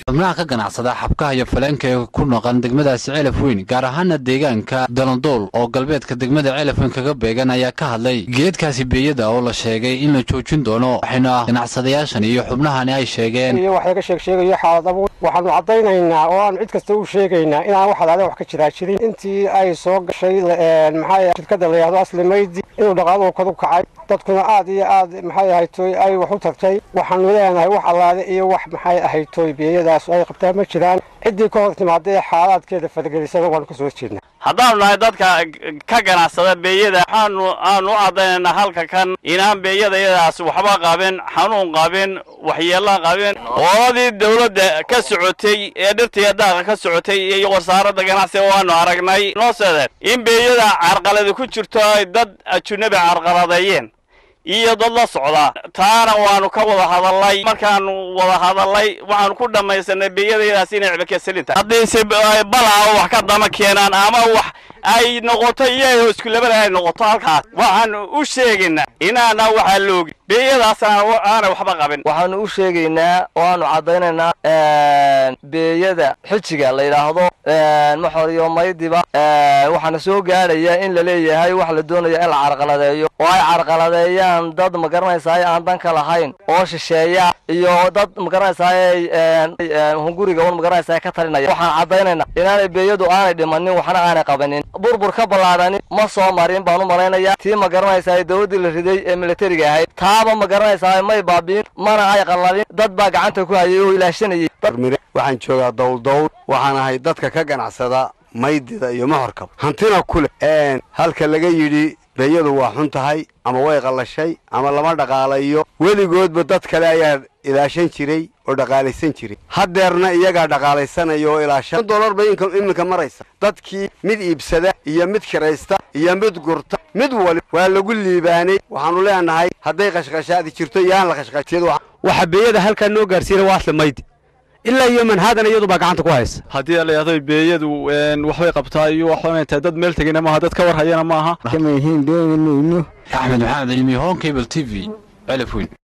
xubnaha ka ganacsada xabkaha iyo faleenka ee ku noqon degmadaasi celaf weyn gaar ahaana deegaanka dalandool oo galbeedka degmada celaf weyn kaga beegan ayaa ka hadlay geedkaasi beeyada oo la sheegay in la joojin doono waxayna ganacsadayaashan iyo xubnahani ay sheegeen iyo wax laga sheeg sheegayo xaaladaba waxaanu caddaynaynaa oo aanu cid kasta u sheegaynaa inaan wax alaale wax ka jiraa jirin intii ay soo gashay maxaa shirkadda la yidhahdo aslimaydi inuu dhaqaaluhu kadu kacay dadkuna aad iyo aad maxay ahaytoy ay wax u tartay waxaanu leenahay wax allaale iyo wax maxay ahaytoy biyadaas ay qabtaan ma jiraan ciddii ka hor timaada ee xaalaadkeeda faragelisada waanu ka soo jeednaa haddaanu nahay dadka ka ganacsada beeyada waxaanu aanu u caddaynaynaa halka kan inaan beeyadayadaas waxba qabin xanuun qabin waxyeella qabin qoladii dawladda ka socotay ee dhirtiiya daaqa ka socotay iyo wasaaradda ganacsiga waanu aragnay noo seedeen in beeyada carqaladi ku jirto ay dad ajunabi carqaladeeyeen iyo dad la socda taana waanu ka wada hadalnay markaanu wada hadalnay waxaanu ku dhammaysanay beeyadayadaas inay cibakasalinta haddiise balaa wax ka dama keenaan ama wax ay noqoto iyaga iskulabada ay noqoto halkaas waxaanu u sheegaynaa inaana waxaa loogi beeyadaas aanay waxba qabin waxaanu u sheegaynaa oo aanu caddaynaynaa beeyada xijiga la yidhaahdo maxor iyo maydiba waxaana soo gaadhaya in la leeyahay wax la doonaya in la carqaladeeyo oo ay carqaladeeyaan dad magaranaysaay aan danka lahayn oo shisheeya iyo dad magaranaysaay hunguriga un magaranaysaay ka talinaya waxaan caddaynaynaa inaanay beeyadu aanay dhimanin waxna aanay qabanin burbur ka ballaadhanin ma soo marin baan u malaynayaa tii magaranaysaay dawladdii la riday ee militariga ahayd taaba magaranaysaay may baabiin mana ay qallalin dad baa gacanta ku hayay oo ilaashanayay waxaan joogaa dowldowl waxaan ahay dadka ka ganacsada maydida iyo maxorkaba hantina ku leh halka laga yidhi beeyadu waa xun tahay ama way qallashay ama lama dhaqaalayo weligoodba dad kale ayaa ilaashan jiray oo dhaqaalaysan jiray haddeerna iyagaa dhaqaalaysanaya oo ilaashan dolar bay iminka maraysa dadkii mid iibsada iyo mid kiraysta iyo mid gurta mid wali waa lagu liibaanay waxaanu leenahay hadday qashqashaadi jirto iyo aan la qashqashiyad waxa beeyada halkaa noo gaarsiina waa asli maydi ilaa iyo manhaadan iyadu baa gacanta ku haysa haddii la yidhahdo beeyadu waxbay qabtaa iyo waxay tahay dad meel tegina maaha dad ka war hayana maaha axmed maxamed cilmi hon cable t v celaf weyn